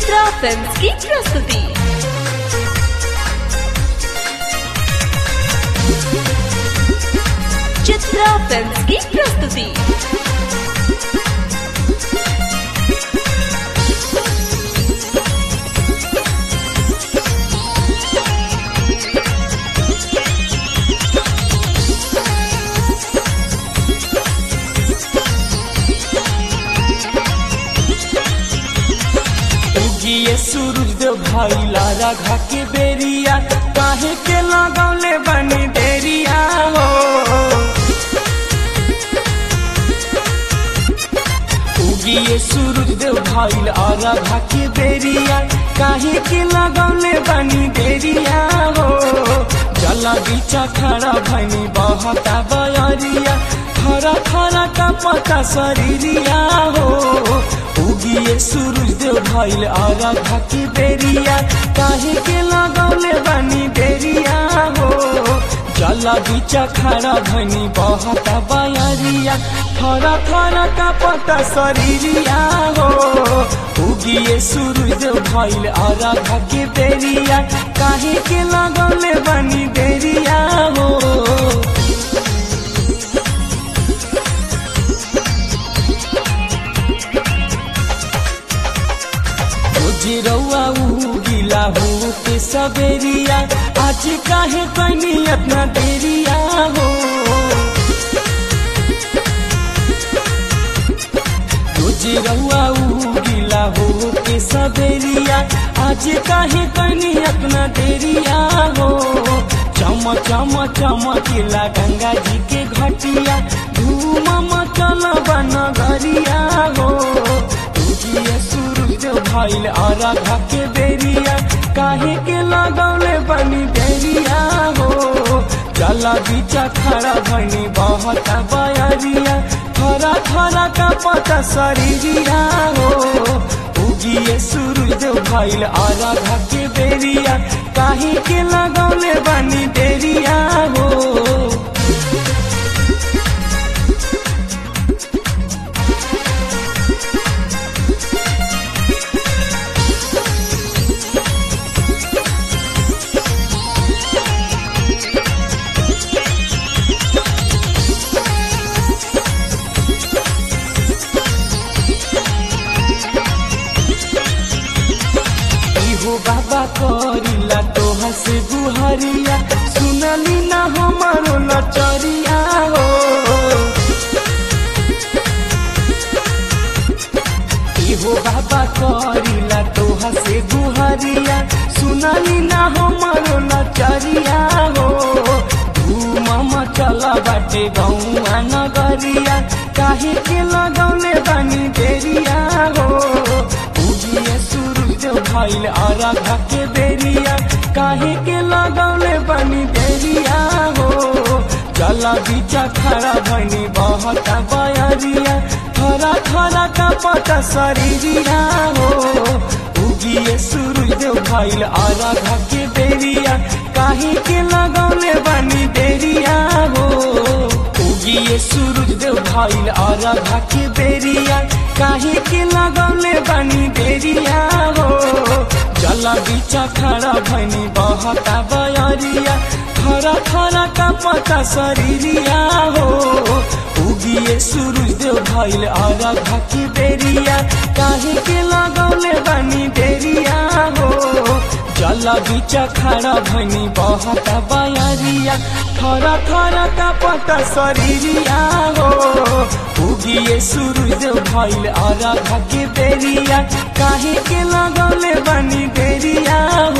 చిత్ర films కి ప్రస్తుతి చిత్ర films కి ప్రస్తుతి उगिए सूरज देव भाई लारा घा के बेरिया काहे के लगौले बनी देरिया हो उगिए सूरज देव भाई लारा घा के बेरिया काहे के लगौले बनी देरिया हो जला बीचा खड़ा भनी बहता बयरिया खरा खरा का पता शरीरिया हो उगिए सूरज देव भइल आरा घाटी बेरिया काहे के लगौले बनी देरिया हो जला बीचा खड़ा भनी बहता बयरिया थरा थरा का पता शरीरिया हो उगिए सूरज देव भइल आरा घाटी बेरिया काहे के लगौले बनी देरिया हो जिरौआ उगिला हो के सबेरिया आज काहे कैनी इतना देरिया हो जिरौआ उगिला हो के सबेरिया आज काहे कैनी इतना देरिया हो चम चम चमकिला गंगा जी के घटिया धूम मचल बन गरिया हो तुझिए सूरज भइल आरा घाके बेरिया काहे के लगौले बनी देरिया हो चला बीचा खड़ा बनी बहता बयरिया थरा थरा का पता शरीरिया हो उगिए सूरज भइल आरा घाके बेरिया काहे के लगौले बनी देरिया हो इहो बाबा करिला तोहा से गुहरिया सुनली ना हमारो लचरिया हो इहो बाबा करिला तोहा से गुहरिया सुनली ना हमारो लचरिया हो धूम मचला बाटे गौआ नगरिया काहे के लगौले बानी देरिया हो उगिए सूरज भइल आरा घाके बेरिया काहे के लगौले बनी देरिया हो चला बीचा खड़ा बनी बहता बयरिया थरा थरा का पता शरीरिया हो उगिए सूरज भइल आरा घाके बेरिया काहे के लगौले बनी देरिया हो उगिए सूरज देव भइल आरा घाके बेरिया काहे के लगौले बनी देरिया हो जला बीचा खड़ा भनी बहता बयरिया थरा थरा का पता शरीरिया हो उगिए सूरज देव भइल आरा घाके बेरिया काहे के लगौले बनी देरिया हो जला बीचा खड़ा भनी बहता बयरिया थरा थरा का पता शरीरिया हो उगिए सूरज देव भइल आरा घाके बेरिया काहे के लगौले बनी देरिया हो